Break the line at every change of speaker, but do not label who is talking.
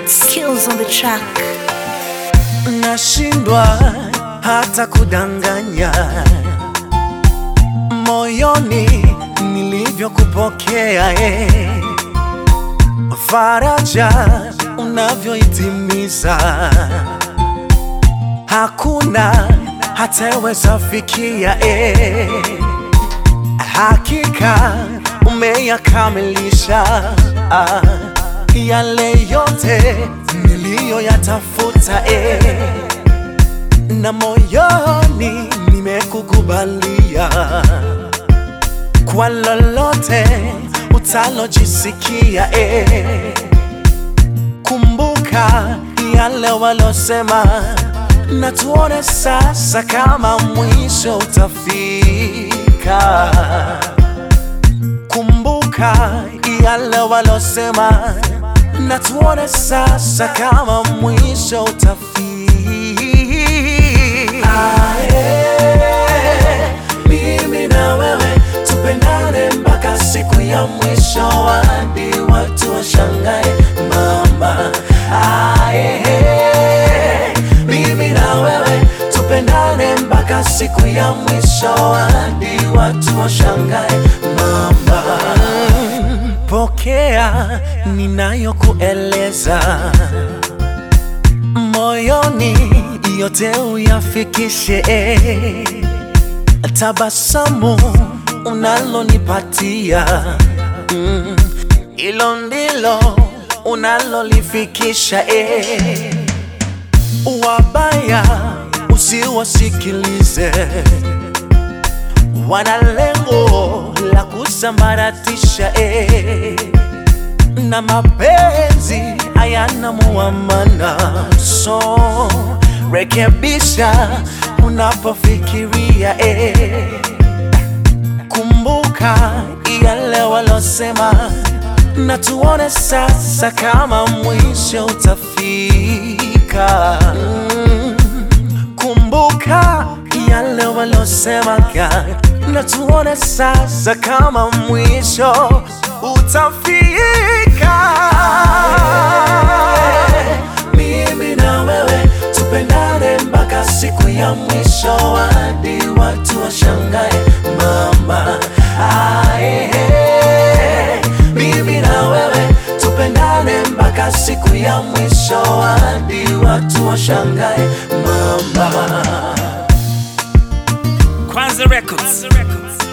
Skills on the track.
nashindwa hata kudanganya moyoni nilivyokupokea eh. faraja unavyoitimiza hakuna hataweza fikia eh. hakika umeyakamilisha ah, yale yote niliyoyatafuta eh na moyoni nimekukubalia kwa lolote utalojisikia eh. Kumbuka yale walosema, na tuone sasa kama mwisho utafika. Kumbuka yale walosema, na tuone sasa kama mwisho utafika. Ae, mimi na wewe tupendane mpaka siku ya mwisho, hadi watu washangae mama. Ae, mimi na wewe tupendane mpaka siku ya mwisho, hadi watu washangae mama. Pokea ninayokueleza moyoni yote uyafikishe, tabasamu unalonipatia mm, hilo ndilo unalolifikisha eh. Wabaya usiwasikilize, wana lengo la kusambaratisha eh na mapenzi hayana muamana, so rekebisha unapofikiria eh. Kumbuka yale walosema, na tuone sasa kama mwisho utafika. Mm. Kumbuka yale walosema, na tuone sasa kama mwisho utafika. Mimi na wewe tupendane mpaka siku ya mwisho, hadi watu washangae mama. Ae, mimi na wewe tupendane mpaka siku ya mwisho, hadi watu washangae mama.
Kwanza Records.